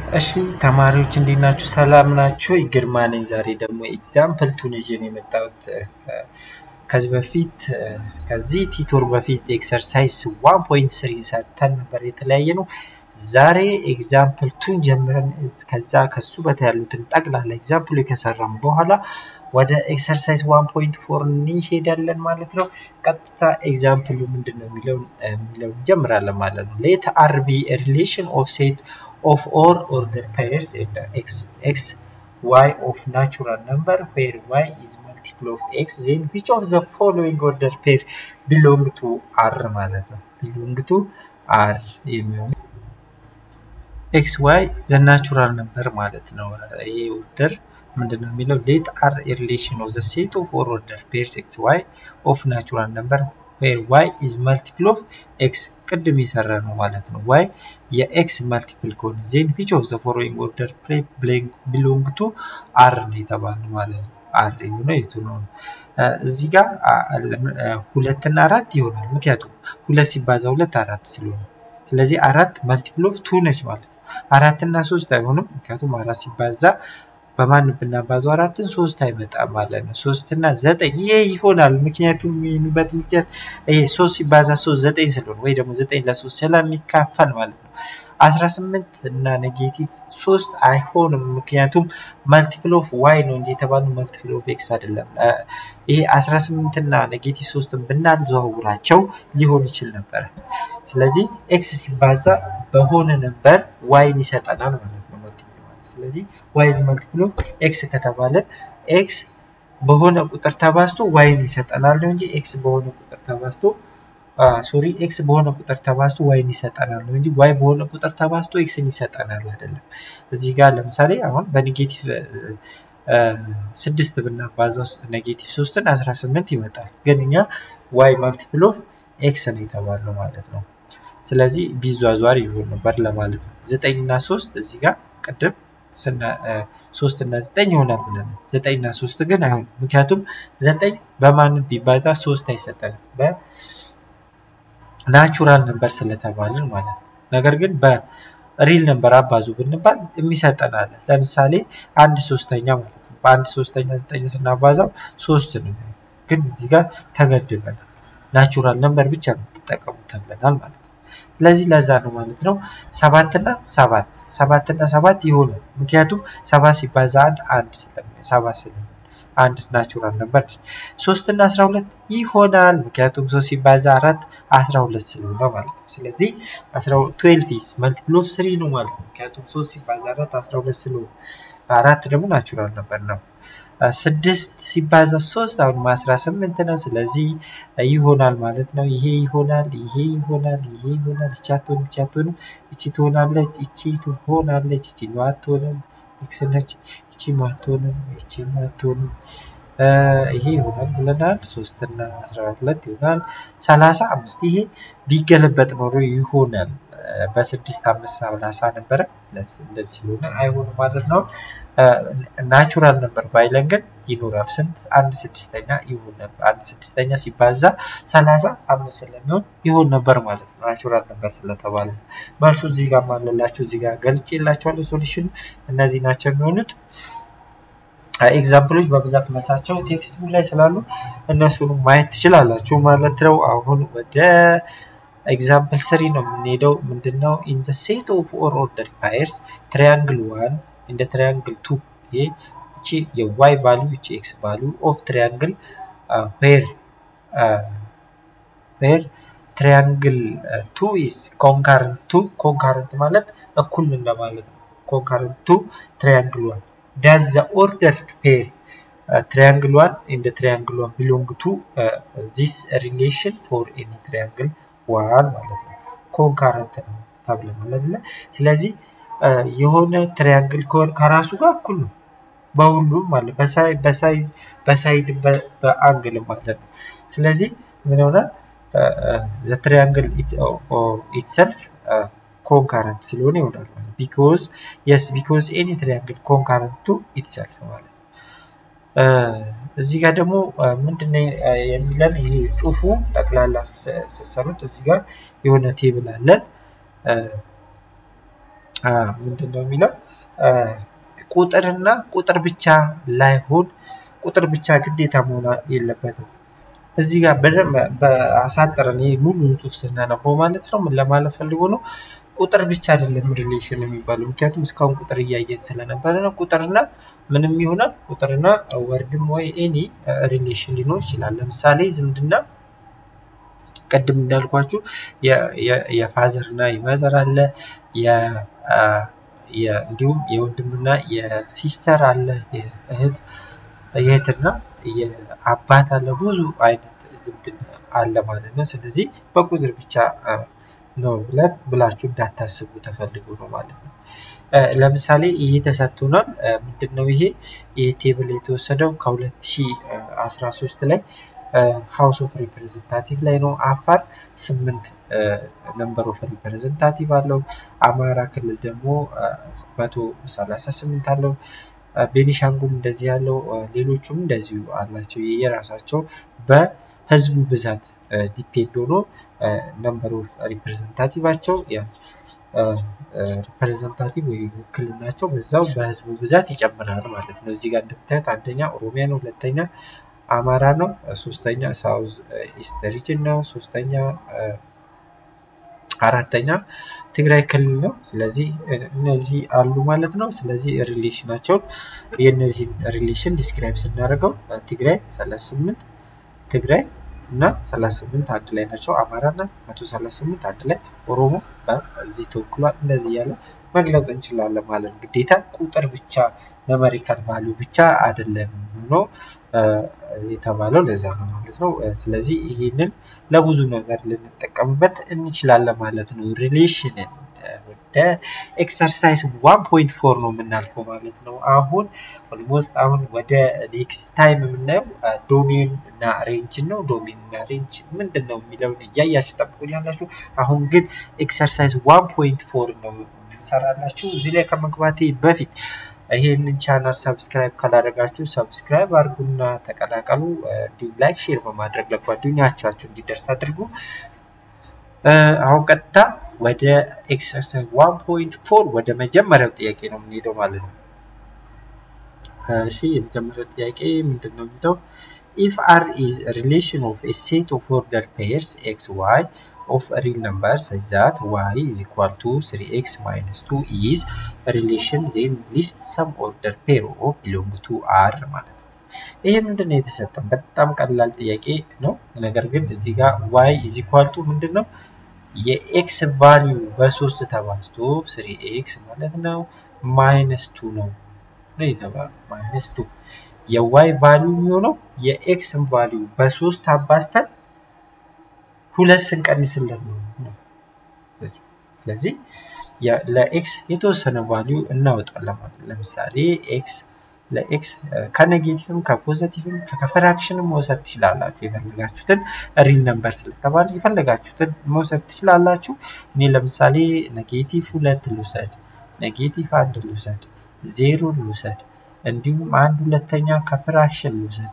እሺ ተማሪዎች እንዴት ናችሁ? ሰላም ናችሁ? ግርማ ነኝ። ዛሬ ደግሞ ኤግዛምፕል ቱን ይዤ ነው የመጣሁት። ከዚህ በፊት ከዚህ ቲቶር በፊት ኤክሰርሳይዝ ዋን ፖይንት ስሪ ሰርተን ነበር የተለያየ ነው። ዛሬ ኤግዛምፕል ቱን ጀምረን ከዛ ከሱ በታ ያሉትን ጠቅላላ ኤግዛምፕሉ ከሰራም በኋላ ወደ ኤክሰርሳይዝ ዋን ፖይንት ፎር እንሄዳለን ማለት ነው። ቀጥታ ኤግዛምፕሉ ምንድን ነው የሚለውን የሚለውን እንጀምራለን ማለት ነው። ሌት አር ቢ ሪሌሽን ኦፍ ሴት of all order pairs and x x y of natural number where y is multiple of x then which of the following order pair belong to r ማለት ነው belong to r የሚሆን ኤክስ ዋይ ዘ ናቹራል ነምበር ማለት ነው። ይሄ ኦርደር ምንድን ነው የሚለው ሌት አር ሪሌሽን ኦፍ ዘ ሴት ኦፍ ኦር ኦርደር ፔርስ ኤክስ ዋይ ኦፍ ናቹራል ነምበር ዌር ዋይ ኢዝ መልቲፕል ኦፍ ኤክስ ቅድም የሰራ ነው ማለት ነው። ዋይ የኤክስ መልቲፕል ከሆነ ዜን ዊች ኦፍ ዘ ፎሎዊንግ ኦርደር ቢሎንግ ቱ አር ነው የተባለው ማለት ነው። አር የሆነ የቱ ነው? እዚህ ጋር ሁለትና አራት ይሆናል። ምክንያቱም ሁለት ሲባዛ ሁለት አራት ስለሆነ ስለዚህ አራት መልቲፕል ኦፍ ቱ ነች ማለት ነው። አራት እና ሶስት አይሆንም። ምክንያቱም አራት ሲባዛ በማን ብናባዛው አራትን ሶስት አይመጣም ማለት ነው። ሶስት እና ዘጠኝ ይሄ ይሆናል። ምክንያቱም የሚሆንበት ምክንያት ይሄ ሶስት ሲባዛ ሶስት ዘጠኝ ስለሆነ ወይ ደግሞ ዘጠኝ ለሶስት ስለሚካፈል ማለት ነው። አስራ ስምንት እና ኔጌቲቭ ሶስት አይሆንም። ምክንያቱም መልቲፕል ኦፍ ዋይ ነው እንጂ የተባለው መልቲፕል ኦፍ ኤክስ አይደለም። ይሄ አስራ ስምንት እና ኔጌቲቭ ሶስትን ብናዘዋውራቸው ሊሆን ይችል ነበረ። ስለዚህ ኤክስ ሲባዛ በሆነ ነበር ዋይን ይሰጠናል ማለት ነው። ስለዚህ ዋይ ኢዝ መልቲፕል ኦፍ ኤክስ ከተባለ ኤክስ በሆነ ቁጥር ተባዝቶ ዋይን ይሰጠናል ነው እንጂ ኤክስ በሆነ ቁጥር ተባዝቶ ሶሪ ኤክስ በሆነ ቁጥር ተባዝቶ ዋይን ይሰጠናል ነው እንጂ ዋይ በሆነ ቁጥር ተባዝቶ ኤክስን ይሰጠናል አይደለም። እዚህ ጋር ለምሳሌ አሁን በኔጌቲቭ ስድስት ብናባዛው ኔጌቲቭ ሶስትን አስራ ስምንት ይመጣል። ግን እኛ ዋይ መልቲፕል ኦፍ ኤክስ ነው የተባለው ማለት ነው። ስለዚህ ቢዟዟር ይሆን ነበር ለማለት ነው። ዘጠኝ እና ሶስት እዚህ ጋር ቅድም ሶስት እና ዘጠኝ ይሆናል ብለን ዘጠኝ እና ሶስት ግን አይሆንም። ምክንያቱም ዘጠኝ በማንም ቢባዛ ሶስት አይሰጠንም በናቹራል ነበር ስለተባልን ማለት ነው። ነገር ግን በሪል ነበር አባዙ ብንባል የሚሰጠናል። ለምሳሌ አንድ ሶስተኛ ማለት ነው። በአንድ ሶስተኛ ዘጠኝ ስናባዛው ሶስት ነው። ግን እዚህ ጋር ተገድበናል። ናቹራል ነበር ብቻ የምትጠቀሙ ተብለናል ማለት ነው። ስለዚህ ለዛ ነው ማለት ነው። ሰባትና ሰባት ሰባትና ሰባት ይሆናል። ምክንያቱም ሰባት ሲባዛ አንድ አንድ ስለሚሆን ሰባት ስለሚሆን አንድ ናቹራል ነበር። ሶስት እና አስራ ሁለት ይሆናል። ምክንያቱም ሶስት ሲባዛ አራት አስራ ሁለት ስለሆነ ማለት ነው። ስለዚህ ትዌልቭ ኢዝ መልቲፕል ኦፍ ስሪ ነው ማለት ነው። ምክንያቱም ሶስት ሲባዛ አራት አስራ ሁለት ስለሆነ አራት ደግሞ ናቹራል ነበር ነው። ስድስት ሲባዛ ሶስት አሁን አስራ ስምንት ነው። ስለዚህ ይሆናል ማለት ነው። ይሄ ይሆናል፣ ይሄ ይሆናል፣ ይሄ ይሆናል። ይቺ አትሆንም፣ ይቺ አትሆንም፣ ይቺ ትሆናለች፣ ይቺ ትሆናለች፣ ይቺ አትሆንም፣ ኤክስ ነች፣ ይቺ አትሆንም፣ ይቺ አትሆንም። ይሄ ይሆናል ብለናል። ሶስት እና አስራ ሁለት ይሆናል። ሰላሳ አምስት ይሄ ቢገለበጥ ኖሮ ይሆናል። በስድስት አምስት ሰላሳ ነበረ። እንደዚህ ስለሆነ አይሆንም ማለት ነው። ናቹራል ነበር ባይለን ግን ይኖራል። ስንት አንድ ስድስተኛ ይሆን ነበር። አንድ ስድስተኛ ሲባዛ ሰላሳ አምስት ስለሚሆን ይሆን ነበር ማለት ነው። ናቹራል ነበር ስለተባለ መልሱ እዚህ ጋር ማለላቸው እዚህ ጋር ገልጬላቸዋለሁ። ሶሉሽኑ እነዚህ ናቸው የሚሆኑት። ኤግዛምፕሎች በብዛት መልሳቸው ቴክስት ቡክ ላይ ስላሉ እነሱንም ማየት ትችላላችሁ ማለት ነው። አሁን ወደ ኤግዛምፕል ስሪ ነው የምንሄደው። ምንድነው ኢን ዘ ሴት ኦፍ ኦር ኦርደር ፓየርስ ትሪያንግል ዋን እንደ ትሪያንግል ቱ ይሄ እቺ የዋይ ቫሉ እቺ ኤክስ ቫሉ ኦፍ ትሪያንግል ዌር ዌር ትሪያንግል ቱ ኢዝ ኮንካረንት ቱ ኮንካረንት ማለት እኩል እንደማለት ነው። ኮንካረንት ቱ ትሪያንግል ዋን ዳዝ ዘ ኦርደር ፔር ትሪያንግል ዋን እንደ ትሪያንግል ዋን ቢሎንግ ቱ ዚስ ሪሌሽን ፎር ኤኒ ትሪያንግል ዋን ማለት ነው። ኮንካረንት ነው ተብለናል አይደለ? ስለዚህ የሆነ ትሪያንግል ከራሱ ጋር እኩል ነው በሁሉም ማለት በሳይድ በአንግል ማለት ነው። ስለዚህ ምን ይሆናል? ዘ ትሪያንግል ኢትሰልፍ ኮንካረንት ስለሆነ ይሆናል ማለት ቢኮዝ የስ ቢኮዝ ኤኒ ትሪያንግል ኮንካረንት ቱ ኢትሰልፍ ማለት ነው። እዚህ ጋር ደግሞ ምንድነው የሚለን ይሄ ጽሁፉ ጠቅላላ ስትሰሩት እዚህ ጋር የሆነ ቴብል አለን ምንድን ነው የሚለው ቁጥርና ቁጥር ብቻ ላይሆን ቁጥር ብቻ ግዴታ መሆን የለበትም። እዚህ ጋር በደንብ በአሳጥረን ይሄ ሙሉን ጽሑፍ ስናነበው ማለት ነው ምን ለማለት ፈልጎ ነው ቁጥር ብቻ አይደለም ሪሌሽን የሚባለው ምክንያቱም እስካሁን ቁጥር እያየን ስለነበረ ነው። ቁጥርና ምንም ይሆናል ቁጥርና ወርድም ወይ ኤኒ ሪሌሽን ሊኖር ይችላል። ለምሳሌ ዝምድና ቅድም እንዳልኳችሁ የፋዘር እና የማዘር አለ እንዲሁም የወንድምና የሲስተር አለ የእህት የእህትና የአባት አለ ብዙ አይነት ዝምድና አለ ማለት ነው። ስለዚህ በቁጥር ብቻ ነው ብለን ብላችሁ እንዳታስቡ ተፈልጎ ነው ማለት ነው። ለምሳሌ ይሄ ተሰጥቶናል። ምንድን ነው ይሄ ይህ ቴብል የተወሰደው ከ2013 ላይ ሀውስ ኦፍ ሪፕሬዘንታቲቭ ላይ ነው። አፋር ስምንት ነምበር ኦፍ ሪፕሬዘንታቲቭ አለው። አማራ ክልል ደግሞ መቶ ሰላሳ ስምንት አለው። ቤኒሻንጉል እንደዚህ ያለው ሌሎቹም እንደዚሁ አላቸው የራሳቸው በህዝቡ ብዛት ዲፔንድ ሆኖ ነምበር ኦፍ ሪፕሬዘንታቲቫቸው ሪፕሬዘንታቲቭ ወይ ውክልናቸው በዛው በህዝቡ ብዛት ይጨምራል ማለት ነው። እዚህ ጋር እንደምታዩት አንደኛ ኦሮሚያ ነው፣ ሁለተኛ አማራ ነው፣ ሶስተኛ ሳውዝ ኢስት ሪጅን ነው፣ ሶስተኛ አራተኛ ትግራይ ክልል ነው። ስለዚህ እነዚህ አሉ ማለት ነው። ስለዚህ ሪሌሽናቸውን የእነዚህን ሪሌሽን ዲስክራይብ ስናደርገው ትግራይ 38 ትግራይ እና 38 አንድ ላይ ናቸው። አማራ እና 138 አንድ ላይ ኦሮሞ በዚህ ተወክሏል። እንደዚህ ያለ መግለጽ እንችላለን ማለት ነው። ግዴታ ቁጥር ብቻ ነመሪካል ቫሊዩ ብቻ አይደለም ሆኖ የተባለው ለዛ ነው ማለት ነው። ስለዚህ ይህንን ለብዙ ነገር ልንጠቀምበት እንችላለን ማለት ነው። ሪሌሽንን ወደ ኤክሰርሳይዝ ዋን ፖይንት ፎር ነው የምናልፈው ማለት ነው። አሁን ኦልሞስት አሁን ወደ ኔክስት ታይም የምናየው ዶሜን እና ሬንጅ ነው። ዶሜን እና ሬንጅ ምንድን ነው የሚለውን እያያችሁ ጠብቁኛላችሁ። አሁን ግን ኤክሰርሳይዝ ዋን ፖይንት ፎር ነው የምሰራላችሁ። እዚህ ላይ ከመግባቴ በፊት ይህንን ቻናል ሰብስክራይብ ካላደረጋችሁ ሰብስክራይብ አድርጉና ተቀላቀሉ። እንዲሁም ላይክ፣ ሼር በማድረግ ለጓደኞቻችሁ እንዲደርስ አድርጉ። አሁን ቀጥታ ወደ ኤክሰርሳይዝ ዋን ፖይንት ፎር ወደ መጀመሪያው ጥያቄ ነው የምንሄደው ማለት ነው። እሺ የመጀመሪያው ጥያቄ ምንድን ነው የሚለው ኢፍ አር ኢዝ ሪሌሽን ኦፍ ኤ ሴት ኦፍ ኦርደር ፔርስ ኤክስ ዋይ of real numbers such that y is equal to 3x minus 2 is a relation then list some order pair of belong to r ማለት ነው። ይሄ ምንድን ነው የተሰጠን? በጣም ቀላል ጥያቄ ነው። ነገር ግን እዚህ ጋር y is equal to ምንድን ነው የኤክስ ቫሊዩ በሶስት ተባዝቶ ስሪ ኤክስ ማለት ነው ማይነስ ቱ ነው ነው የተባለው ማይነስ ቱ የዋይ ቫሊዩ የሚሆነው የኤክስን ቫሊዩ በሶስት አባዝተን ሁለት ስንቀንስለት ነው። ስለዚህ ለኤክስ የተወሰነ ቫሊዩ እናወጣለን ማለት ለምሳሌ ኤክስ ለኤክስ ከኔጌቲቭም ከፖዘቲቭም ከፍራክሽንም መውሰድ ትችላላችሁ። የፈለጋችሁትን ሪል ነምበር ስለተባለ የፈለጋችሁትን መውሰድ ትችላላችሁ። እኔ ለምሳሌ ኔጌቲቭ ሁለት ልውሰድ፣ ኔጌቲቭ አንድ ልውሰድ፣ ዜሮ ልውሰድ፣ እንዲሁም አንድ ሁለተኛ ከፍራክሽን ልውሰድ፣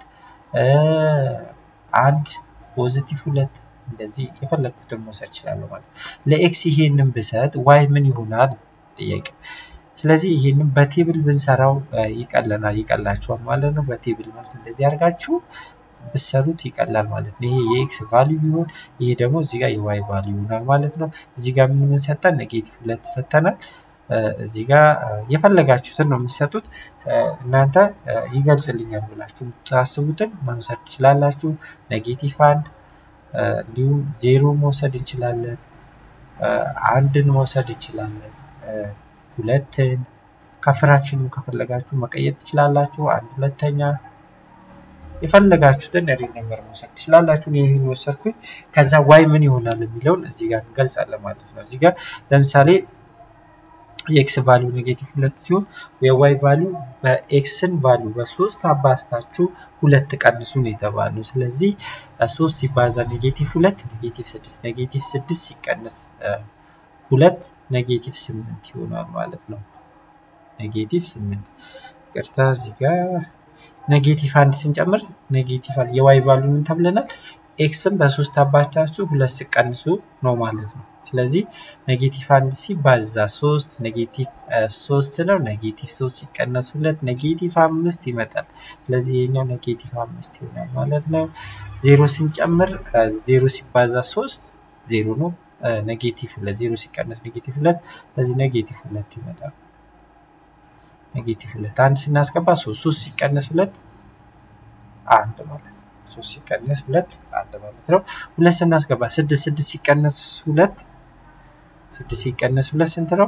አንድ ፖዘቲቭ ሁለት እንደዚህ የፈለግኩትን መውሰድ እችላለሁ ማለት ነው። ለኤክስ ይሄንን ብሰጥ ዋይ ምን ይሆናል ጥያቄ። ስለዚህ ይሄንን በቴብል ብንሰራው ይቀለናል ይቀላችኋል ማለት ነው። በቴብል መልክ እንደዚህ አድርጋችሁ ብሰሩት ይቀላል ማለት ነው። ይሄ የኤክስ ቫሊዩ ቢሆን ይሄ ደግሞ እዚህ ጋር የዋይ ቫሊዩ ይሆናል ማለት ነው። እዚህ ጋር ምን ምን ሰጠን? ኔጌቲቭ ሁለት ሰጠናል። እዚህ ጋር የፈለጋችሁትን ነው የሚሰጡት። እናንተ ይገልጽልኛል ብላችሁ የምታስቡትን መውሰድ ትችላላችሁ። ኔጌቲቭ አንድ እንዲሁም ዜሮ መውሰድ እንችላለን። አንድን መውሰድ እንችላለን። ሁለትን ከፍራክሽንም ከፈለጋችሁ መቀየር ትችላላችሁ። አንድ ሁለተኛ የፈለጋችሁትን ሪል ነምበር መውሰድ ትችላላችሁ። ይህን ወሰድኩኝ። ከዛ ዋይ ምን ይሆናል የሚለውን እዚህ ጋር እንገልጻለን ማለት ነው። እዚህ ጋር ለምሳሌ የኤክስ ቫሊዩ ኔጌቲቭ ሁለት ሲሆን የዋይ ቫሊዩ በኤክስን ቫሊዩ በሶስት አባስታችሁ ሁለት ቀንሱ ነው የተባለው። ስለዚህ ሶስት ሲባዛ ኔጌቲቭ ሁለት ኔጌቲቭ ስድስት ኔጌቲቭ ስድስት ሲቀነስ ሁለት ኔጌቲቭ ስምንት ይሆናል ማለት ነው። ኔጌቲቭ ስምንት ቅርታ እዚህ ጋር ኔጌቲቭ አንድ ስንጨምር ኔጌቲቭ የዋይ ቫሊዩ ምን ተብለናል? ኤክስን በሶስት አባስታችሁ ሁለት ሲቀንሱ ነው ማለት ነው። ስለዚህ ኔጌቲቭ አንድ ሲባዛ ሶስት ኔጌቲቭ ሶስት ነው። ኔጌቲቭ ሶስት ሲቀነስ ሁለት ኔጌቲቭ አምስት ይመጣል። ስለዚህ ይሄኛው ኔጌቲቭ አምስት ይሆናል ማለት ነው። ዜሮ ስንጨምር ዜሮ ሲባዛ ሶስት ዜሮ ነው። ኔጌቲቭ ሁለት ዜሮ ሲቀነስ ኔጌቲቭ ሁለት ስለዚህ ኔጌቲቭ ሁለት ይመጣል። ኔጌቲቭ ሁለት አንድ ስናስገባ ሶስት ሶስት ሲቀነስ ሁለት አንድ ማለት ነው። ሶስት ሲቀነስ ሁለት አንድ ማለት ነው። ሁለት ስናስገባ ስድስት ስድስት ሲቀነስ ሁለት ስድስት ሲቀነስ ሁለት ስንት ነው?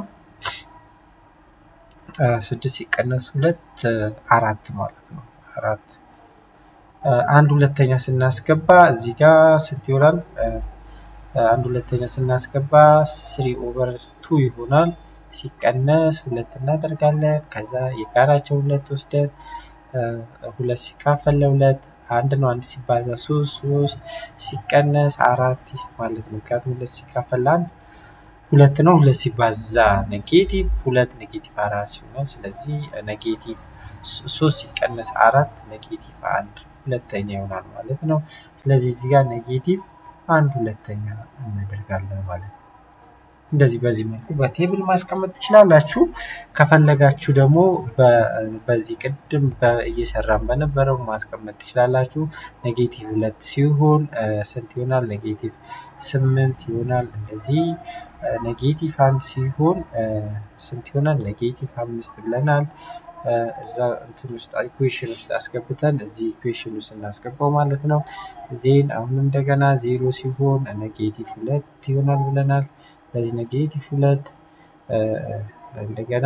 ስድስት ሲቀነስ ሁለት አራት ማለት ነው። አራት አንድ ሁለተኛ ስናስገባ እዚህ ጋር ስንት ይሆናል? አንድ ሁለተኛ ስናስገባ ስሪ ኦቨር ቱ ይሆናል። ሲቀነስ ሁለት እናደርጋለን። ከዛ የጋራቸው ሁለት ወስደን ሁለት ሲካፈል ለሁለት አንድ ነው። አንድ ሲባዛ ሶስት ሶስት ሲቀነስ አራት ማለት ነው። ምክንያቱም ሁለት ሲካፈል ለአንድ ሁለት ነው። ሁለት ሲባዛ ኔጌቲቭ ሁለት ኔጌቲቭ አራት ሲሆናል። ስለዚህ ኔጌቲቭ ሶስት ሲቀነስ አራት ኔጌቲቭ አንድ ሁለተኛ ይሆናል ማለት ነው። ስለዚህ እዚህ ጋር ኔጌቲቭ አንድ ሁለተኛ እናደርጋለን ማለት ነው። እንደዚህ በዚህ መልኩ በቴብል ማስቀመጥ ትችላላችሁ። ከፈለጋችሁ ደግሞ በዚህ ቅድም እየሰራን በነበረው ማስቀመጥ ትችላላችሁ። ኔጌቲቭ ሁለት ሲሆን ስንት ይሆናል? ኔጌቲቭ ስምንት ይሆናል። እንደዚህ ኔጌቲቭ አንድ ሲሆን ስንት ይሆናል? ኔጌቲቭ አምስት ብለናል። እዛ እንትን ውስጥ ኢኩዌሽን ውስጥ አስገብተን እዚህ ኢኩዌሽን ውስጥ እናስገባው ማለት ነው። ዜን አሁን እንደገና ዜሮ ሲሆን ኔጌቲቭ ሁለት ይሆናል ብለናል። ስለዚህ ኔጌቲቭ ሁለት እንደገና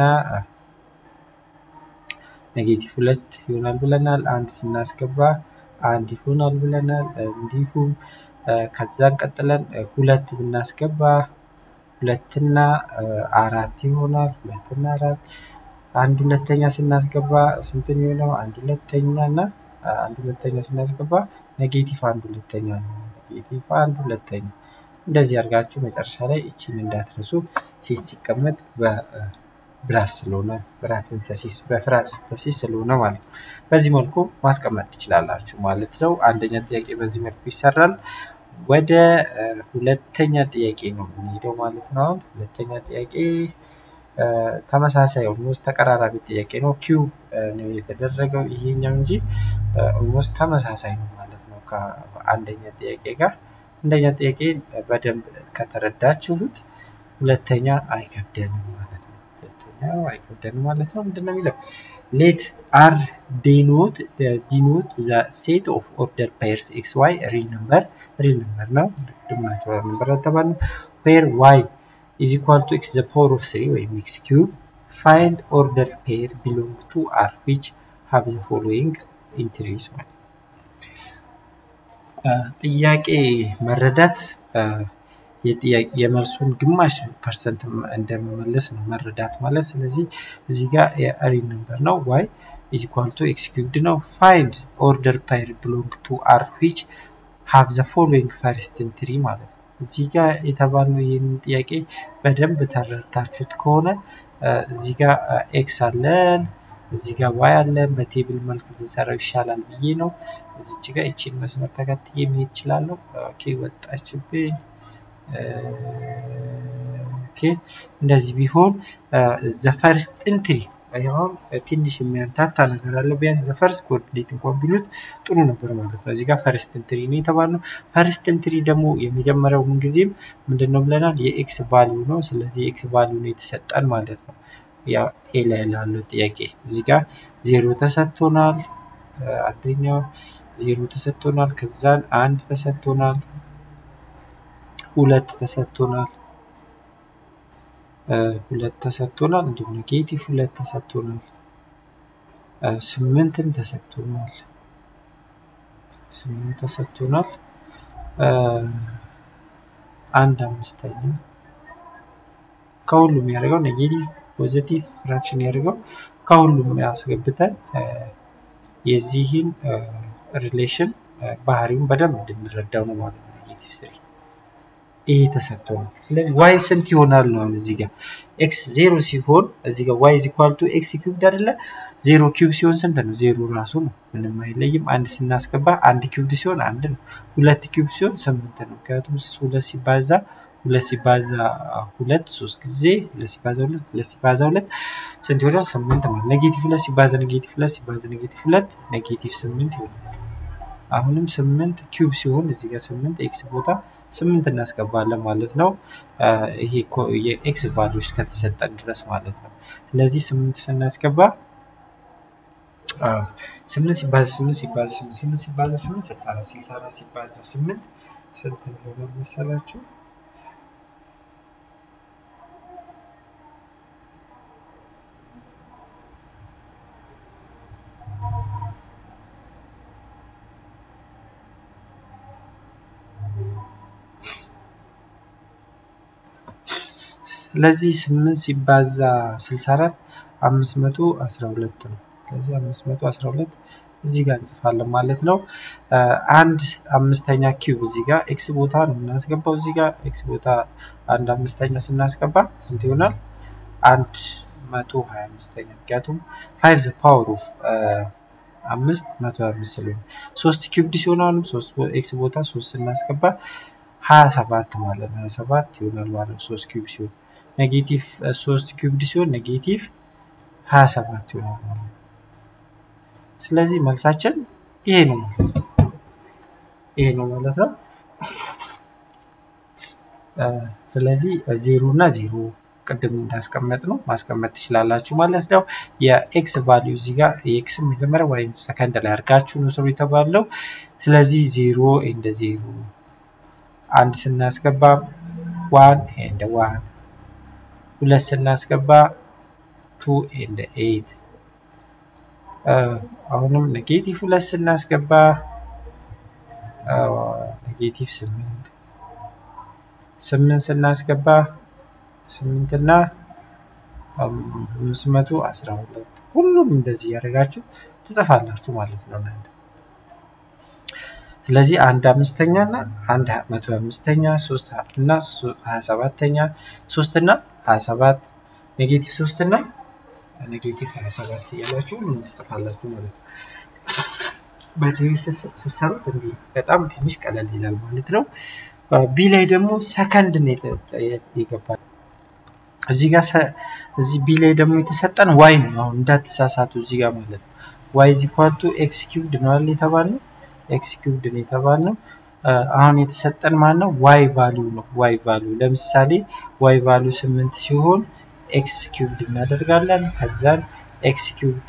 ኔጌቲቭ ሁለት ይሆናል ብለናል። አንድ ስናስገባ አንድ ይሆናል ብለናል። እንዲሁም ከዛን ቀጥለን ሁለት ብናስገባ ሁለትና አራት ይሆናል። ሁለትና አራት አንድ ሁለተኛ ስናስገባ ስንት የሚሆነው? አንድ ሁለተኛ እና አንድ ሁለተኛ ስናስገባ ኔጌቲቭ አንድ ሁለተኛ ነው። ኔጌቲቭ አንድ ሁለተኛ እንደዚህ አድርጋችሁ መጨረሻ ላይ እቺን እንዳትረሱ። ሴት ሲቀመጥ በብራስ ስለሆነ ብራት ሲንተሲስ በፍራት ሲንተሲስ ስለሆነ ማለት ነው። በዚህ መልኩ ማስቀመጥ ትችላላችሁ ማለት ነው። አንደኛ ጥያቄ በዚህ መልኩ ይሰራል። ወደ ሁለተኛ ጥያቄ ነው የምንሄደው ማለት ነው። አሁን ሁለተኛ ጥያቄ ተመሳሳይ ኦልሞስት ተቀራራቢ ጥያቄ ነው። ኪው ነው የተደረገው ይሄኛው እንጂ ኦልሞስት ተመሳሳይ ነው ማለት ነው ከአንደኛ ጥያቄ ጋር። አንደኛ ጥያቄ በደንብ ከተረዳችሁት ሁለተኛ አይከብደንም ማለት ነው። ሁለተኛው አይከብደንም ማለት ነው። ምንድን ነው የሚለው ሌት አር ዲኖት ዲኖት ዘ ሴት ኦፍ ኦርደር ፔርስ ኤክስ ዋይ ሪል ነምበር ሪል ነምበር ነው ድምናቸው ነበር ተባለ ፔር ዋይ is equal to x the power of 3 ወይም x cube find order pair belong to R which have the following entries ማለት ጥያቄ መረዳት የመልሱን ግማሽ ፐርሰንት እንደመመለስ ነው መረዳት ማለት። ስለዚህ እዚህ ጋር የሪል ነምበር ነው ዋይ ኢዝ ኢኳል ቱ ኤክስ ኪዩብድ ነው። ፋይንድ ኦርደር ፓይር ብሎንግ ቱ አር ዊች ሃቭ ዘ ፎሎዊንግ ፈርስት ኢንትሪ ማለት ነው። እዚህ ጋር የተባልነው ይህንን ጥያቄ በደንብ ተረድታችሁት ከሆነ እዚህ ጋር ኤክስ አለን፣ እዚህ ጋር ዋይ አለን። በቴብል መልክ ብንሰራው ይሻላል ብዬ ነው። እዚች ጋር ይቺን መስመር ተከትዬ መሄድ እችላለሁ። ኦኬ ወጣችብኝ። ኦኬ እንደዚህ ቢሆን ዘ ፈርስት ኢንትሪ አሁን ትንሽ የሚያምታታ ነገር አለው። ቢያንስ ዘ ፈርስት ኮኦርዲኔት እንኳን ቢሉት ጥሩ ነበር ማለት ነው። እዚህ ጋር ፈርስት ኢንትሪ ነው የተባልነው። ፈርስት ኢንትሪ ደግሞ የመጀመሪያው ምንጊዜም ምንድን ነው ብለናል? የኤክስ ቫሊዩ ነው። ስለዚህ የኤክስ ቫሊዩ ነው የተሰጠን ማለት ነው። ያው ኤ ላይ ላለው ጥያቄ እዚህ ጋር ዜሮ ተሰጥቶናል። አንደኛው ዜሮ ተሰጥቶናል። ከዛን አንድ ተሰጥቶናል። ሁለት ተሰጥቶናል። ሁለት ተሰጥቶናል። እንዲሁም ኔጌቲቭ ሁለት ተሰጥቶናል። ስምንትም ተሰጥቶናል። ስምንት ተሰጥቶናል። አንድ አምስተኛ ከሁሉም ያደርገው ኔጌቲቭ ፖዚቲቭ ፍራክሽን ያደርገው ከሁሉም ያስገብተን የዚህን ሪሌሽን ባህሪውን በደንብ እንድንረዳው ነው ማለት ነው። ኔጌቲቭ ስሪ ይሄ ተሰጥቶ ነው። ስለዚህ ዋይ ስንት ይሆናል ነው እዚህ ጋር ኤክስ ዜሮ ሲሆን እዚህ ጋር ዋይ ኢኳል ቱ ኤክስ ኪዩብድ አይደለ? ዜሮ ኪዩብ ሲሆን ስንት ነው? ዜሮ ራሱ ነው፣ ምንም አይለይም። አንድ ስናስገባ አንድ ኪዩብድ ሲሆን አንድ ነው። ሁለት ኪዩብ ሲሆን ስምንት ነው። ምክንያቱም ሁለት ሲባዛ ሁለት ሲባዛ ሁለት ሶስት ጊዜ ሁለት ሲባዛ ሁለት ሁለት ሲባዛ ሁለት ስንት ይሆናል? ስምንት ማለት ኔጌቲቭ ሁለት ሲባዛ ኔጌቲቭ ሁለት ሲባዛ ኔጌቲቭ ሁለት ኔጌቲቭ ስምንት ይሆናል። አሁንም ስምንት ኪዩብ ሲሆን እዚህ ጋር ስምንት ኤክስ ቦታ ስምንት እናስገባለን ማለት ነው። ይሄ የኤክስ ቫሉዎች ከተሰጠን ድረስ ማለት ነው። ስለዚህ ስምንት ስናስገባ ስምንት ሲባዛ ስምንት ሲባዛ ስምንት ስምንት ሲባዛ ስምንት ስልሳ አራት ስልሳ አራት ሲባዛ ስምንት ስንት ይሆናል መሰላችሁ? ስለዚህ ስምንት ሲባዛ ስልሳ አራት አምስት መቶ አስራ ሁለት ነው። ስለዚህ አምስት መቶ አስራ ሁለት እዚህ ጋር እንጽፋለን ማለት ነው። አንድ አምስተኛ ኪዩብ እዚህ ጋር ኤክስ ቦታ ነው የምናስገባው። እዚህ ጋር ኤክስ ቦታ አንድ አምስተኛ ስናስገባ ስንት ይሆናል? አንድ መቶ ሀያ አምስተኛ ምክንያቱም ፋይቭ ዘ ፓወር ኦፍ አምስት መቶ ሀያ አምስት ስለሆነ ሶስት ኪዩብድ ሲሆን አሁንም ሶስት ኤክስ ቦታ ሶስት ስናስገባ ሀያ ሰባት ማለት ነው። ሀያ ሰባት ይሆናል ማለት ነው ሶስት ኪዩብ ሲሆን ኔጌቲቭ ሶስት ኪዩብድ ሲሆን ኔጌቲቭ ሀያ ሰባት ይሆናል ማለት ነው። ስለዚህ መልሳችን ይሄ ነው ማለት ነው። ይሄ ነው ማለት ነው። ስለዚህ ዜሮ እና ዜሮ ቅድም እንዳስቀመጥ ነው ማስቀመጥ ትችላላችሁ ማለት ነው። የኤክስ ቫሊዩ እዚህ ጋር የኤክስ መጀመሪያ ወይም ሰከንድ ላይ አድርጋችሁ ነው ስሩ የተባለው። ስለዚህ ዜሮ ኤንድ ዜሮ አንድ ስናስገባ ዋን ኤንድ ዋን ሁለት ስናስገባ ቱ ኤንድ ኤይት አሁንም ኔጌቲቭ ሁለት ስናስገባ ኔጌቲቭ ስምንት ስምንት ስናስገባ ስምንት እና አምስት መቶ አስራ ሁለት ሁሉም እንደዚህ እያደረጋችሁ ትጽፋላችሁ ማለት ነው እናንተ። ስለዚህ አንድ አምስተኛ እና አንድ መቶ አምስተኛ ሶስት እና ሀያ ሰባተኛ ሶስት እና ሀያ ሰባት ኔጌቲቭ ሶስት እና ኔጌቲቭ ሀያ ሰባት እያላችሁ ሁሉም ትጽፋላችሁ ማለት ነው። በቲቪ ስትሰሩት እንዲህ በጣም ትንሽ ቀለል ይላል ማለት ነው። ቢ ላይ ደግሞ ሰከንድ ነው የገባል። እዚህ ጋር እዚህ ቢ ላይ ደግሞ የተሰጠን ዋይ ነው። አሁን እንዳትሳሳቱ እዚህ ጋር ማለት ነው። ዋይ ኢዝ ኢኳል ቱ ኤክስ ኪዩብድ ነው አይደል የተባልነው? ኤክስ ኪዩብድ ነው የተባልነው። አሁን የተሰጠን ማን ነው? ዋይ ቫሊዩ ነው። ዋይ ቫሊዩ ለምሳሌ ዋይ ቫሊዩ ስምንት ሲሆን ኤክስ ኪዩብድ እናደርጋለን። ከዛን ኤክስ ኪዩብድ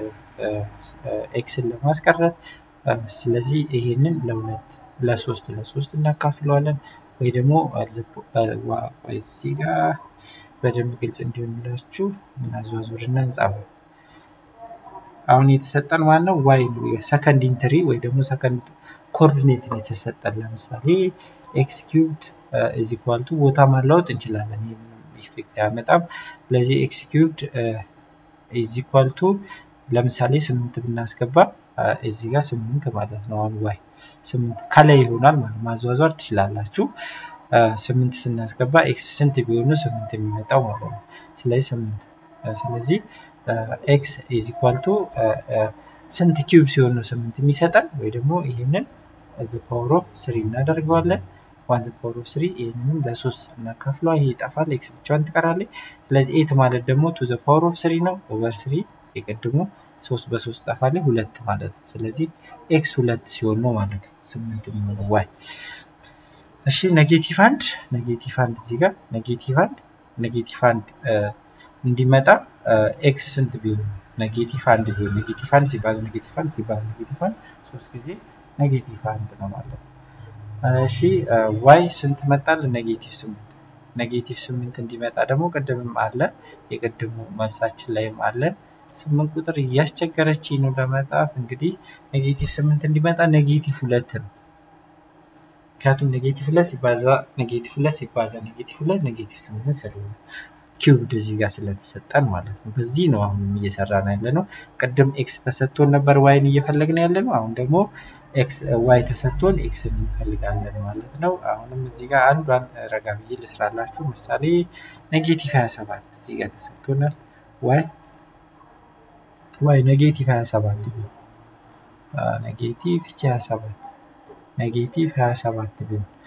ኤክስን ለማስቀረት ስለዚህ ይሄንን ለሁለት ለሶስት ለሶስት እናካፍለዋለን ወይ ደግሞ እዚህ ጋር በደንብ ግልጽ እንዲሆንላችሁ እናዘዋዙርና እንጻፈው። አሁን የተሰጠን ማን ነው? ዋይ ነው። የሰከንድ ኢንትሪ ወይ ደግሞ ሰከንድ ኮኦርዲኔት ነው የተሰጠን። ለምሳሌ ኤክስ ኪዩብድ ኢዝ ኢኳል ቱ ቦታ ማለወጥ እንችላለን። ይህ ምንም ኢፌክት አያመጣም። ስለዚህ ኤክስ ኪዩብድ ኢዝ ኢኳል ቱ ለምሳሌ ስምንት ብናስገባ እዚህ ጋር ስምንት ማለት ነው። አሁን ዋይ ስምንት ከላይ ይሆናል ማለት ማዘዋዘር ትችላላችሁ። ስምንት ስናስገባ ኤክስ ስንት ቢሆኑ ስምንት የሚመጣው ማለት ነው። ስለዚህ ስምንት ስለዚህ ኤክስ ኢዝ ኢኳል ቱ ስንት ኪዩብ ሲሆን ነው ስምንት የሚሰጠን? ወይ ደግሞ ይህንን ዘ ፓወር ኦፍ ስሪ እናደርገዋለን። ዋን ዘ ፓወር ኦፍ ስሪ ይህንንም ለሶስት እናካፍለዋ። ይሄ ይጠፋል፣ ኤክስ ብቻዋን ትቀራለች። ስለዚህ ኤት ማለት ደግሞ ቱ ዘ ፓወር ኦፍ ስሪ ነው። ኦቨር ስሪ የቀድሞ ሶስት በሶስት ጠፋልኝ ሁለት ማለት ነው። ስለዚህ ኤክስ ሁለት ሲሆን ነው ማለት ነው ስምንት የሚሆነው ዋይ። እሺ ኔጌቲቭ አንድ ኔጌቲቭ አንድ እዚህ ጋር ኔጌቲቭ አንድ ኔጌቲቭ አንድ እንዲመጣ ኤክስ ስንት ቢሆን ነው? ኔጌቲቭ አንድ ቢሆን ኔጌቲቭ አንድ ሲባል ኔጌቲቭ አንድ ሲባል ኔጌቲቭ አንድ ሶስት ጊዜ ኔጌቲቭ አንድ ነው ማለት ነው። እሺ ዋይ ስንት መጣል? ኔጌቲቭ ስምንት ኔጌቲቭ ስምንት እንዲመጣ ደግሞ ቅድምም አለ የቅድሙ መልሳችን ላይም አለን ስምንት ቁጥር እያስቸገረች ነው ለመጣፍ። እንግዲህ ኔጌቲቭ ስምንት እንዲመጣ ኔጌቲቭ ሁለት ነው። ምክንያቱም ኔጌቲቭ ሁለት ሲባዛ ኔጌቲቭ ሁለት ሲባዛ ኔጌቲቭ ሁለት ኔጌቲቭ ስምንት ስለሆነ ኪዩብድ እዚህ ጋር ስለተሰጠን ማለት ነው። በዚህ ነው አሁንም እየሰራን ያለ ነው። ቅድም ኤክስ ተሰጥቶን ነበር ዋይን እየፈለግን ያለ ነው። አሁን ደግሞ ዋይ ተሰጥቶን ኤክስ እንፈልጋለን ማለት ነው። አሁንም እዚህ ጋር አንዷን ረጋ ብዬ ልስራላችሁ። ምሳሌ ኔጌቲቭ 27 እዚህ ጋር ተሰጥቶናል ዋይ ዋይ ኔጌቲቭ 27 ቢሆን ኔጌቲቭ 27 ኔጌቲቭ 27 ቢሆን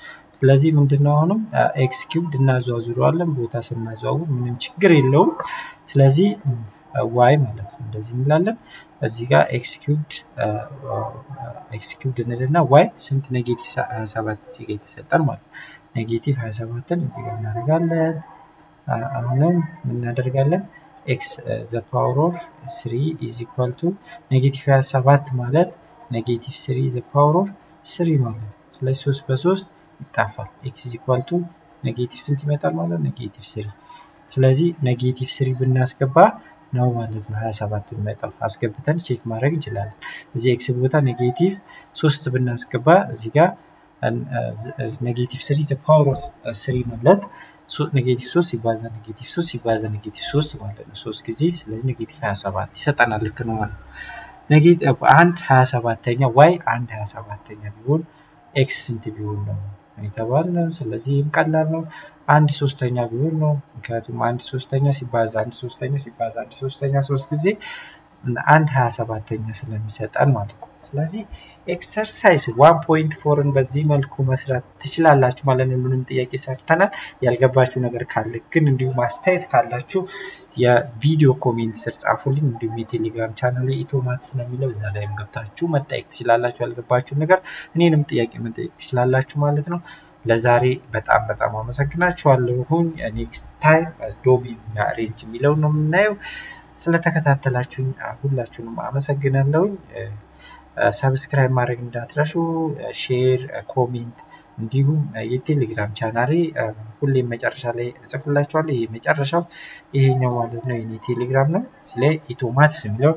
ስለዚህ ምንድነው አሁንም ኤክስ ኪውብድ እናዘዋዝረዋለን። ቦታ ስናዘዋውር ምንም ችግር የለውም። ስለዚህ ዋይ ማለት ነው እንደዚህ እንላለን። እዚህ ጋር ኤክስ ኪውብድ ኤክስ ኪውብድ እንልና ዋይ ስንት ኔጌቲቭ 27 እዚህ ጋር የተሰጠን ማለት ነው። ኔጌቲቭ 27ን እዚህ ጋር እናደርጋለን። አሁንም እናደርጋለን ኤክስ ዘ ፓወር ኦፍ ስሪ ኢዝ ኢኳል ቱ ኔጌቲቭ 27 ማለት ኔጌቲቭ ስሪ ዘ ፓወር ኦፍ ስሪ ማለት ነው። ስለዚህ ሶስት በሶስት ይጣፋል። ኤክስ ኢዝ ኢኳል ቱ ኔጌቲቭ ስንት ይመጣል ማለት ኔጌቲቭ ስሪ። ስለዚህ ኔጌቲቭ ስሪ ብናስገባ ነው ማለት ነው 27 የሚመጣው አስገብተን ቼክ ማድረግ እንችላለን። እዚህ ኤክስ ቦታ ኔጌቲቭ ሶስት ብናስገባ እዚህ ጋር ኔጌቲቭ ስሪ ዘ ፓወር ኦፍ ስሪ ማለት ኔጌቲቭ ሶስት ሲባዛ ኔጌቲቭ ሶስት ሲባዛ ኔጌቲቭ ሶስት ማለት ነው ሶስት ጊዜ ስለዚህ ኔጌቲቭ 27 ይሰጠናል። ልክ ነው ማለት ነው። አንድ 27ተኛ ዋይ አንድ 27ተኛ ቢሆን ኤክስ ስንት ቢሆን ነው የተባልነው። ስለዚህ ይህም ቀላል ነው። አንድ ሶስተኛ ቢሆን ነው። ምክንያቱም አንድ ሶስተኛ ሲባዛ አንድ ሶስተኛ ሲባዛ አንድ ሶስተኛ ሶስት ጊዜ አንድ ሀያ ሰባተኛ ስለሚሰጠን ማለት ነው። ስለዚህ ኤክሰርሳይዝ ዋን ፖይንት ፎርን በዚህ መልኩ መስራት ትችላላችሁ ማለት ነው። ምንም ጥያቄ ሰርተናል። ያልገባችሁ ነገር ካለ ግን እንዲሁም አስተያየት ካላችሁ የቪዲዮ ኮሜንት ስር ጻፉልኝ። እንዲሁም የቴሌግራም ቻናል ኢቶማትስ ነው የሚለው እዛ ላይም ገብታችሁ መጠየቅ ትችላላችሁ። ያልገባችሁ ነገር እኔንም ጥያቄ መጠየቅ ትችላላችሁ ማለት ነው። ለዛሬ በጣም በጣም አመሰግናችኋለሁኝ። ኔክስት ታይም ዶሜን እና ሬንጅ የሚለው ነው የምናየው። ስለተከታተላችሁኝ ሁላችሁንም አመሰግናለሁኝ። ሰብስክራይብ ማድረግ እንዳትረሱ፣ ሼር፣ ኮሜንት እንዲሁም የቴሌግራም ቻናሌ ሁሌም መጨረሻ ላይ እጽፍላችኋለሁ። ይሄ መጨረሻው ይሄኛው ማለት ነው የኔ ቴሌግራም ነው። እዚህ ላይ ኢቶማትስ የሚለውን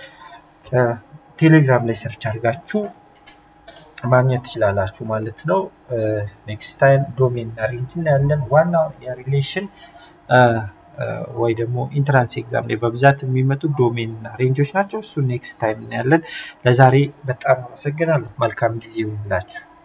ቴሌግራም ላይ ሰርች አድርጋችሁ ማግኘት ትችላላችሁ ማለት ነው። ኔክስት ታይም ዶሜን እና ሬንጅ እናያለን። ዋናው የሪሌሽን ወይ ደግሞ ኢንትራንስ ኤግዛም ላይ በብዛት የሚመጡ ዶሜን እና ሬንጆች ናቸው። እሱ ኔክስት ታይም እናያለን። ለዛሬ በጣም አመሰግናለሁ። መልካም ጊዜ ይሁንላችሁ።